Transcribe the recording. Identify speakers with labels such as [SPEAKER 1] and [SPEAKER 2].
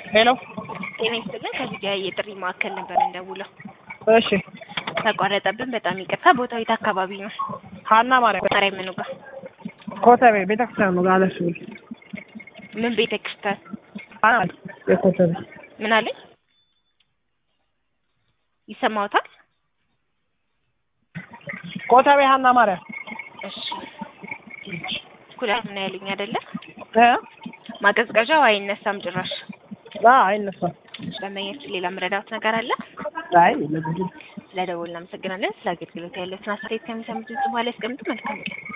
[SPEAKER 1] ሄሎ
[SPEAKER 2] ጤና ይስጥልን። ከዚህ ጋር የጥሪ ማዕከል ነበር እንደውለው
[SPEAKER 1] እሺ
[SPEAKER 2] ተቋረጠብን። በጣም ይቅርታ። ቦታው የት አካባቢ ነው?
[SPEAKER 1] ሀና ማርያም
[SPEAKER 2] ማርያም ምኑ ጋር?
[SPEAKER 1] ኮተቤ ቤተክርስቲያን ነው ጋለሽ ብል
[SPEAKER 2] ምን ቤተ ክርስቲያን?
[SPEAKER 1] ሀና የኮተቤ
[SPEAKER 2] ምን አለኝ? ይሰማዎታል?
[SPEAKER 1] ኮተቤ ሀና ማርያም
[SPEAKER 2] እሺ ኩላሊት ምን ያሉኝ አይደለ?
[SPEAKER 1] እ
[SPEAKER 2] ማቀዝቀዣው አይነሳም ጭራሽ።
[SPEAKER 1] አ አይነሳም
[SPEAKER 2] ደንበኛችን ሌላ መረዳት ነገር አለ?
[SPEAKER 1] አይ ለጉዱ
[SPEAKER 2] ስለ ደወል እናመሰግናለን። ስለ አገልግሎት ያለትን አስተያየት ከሚሰሙት በኋላ ያስቀምጡ። መልካም ቀን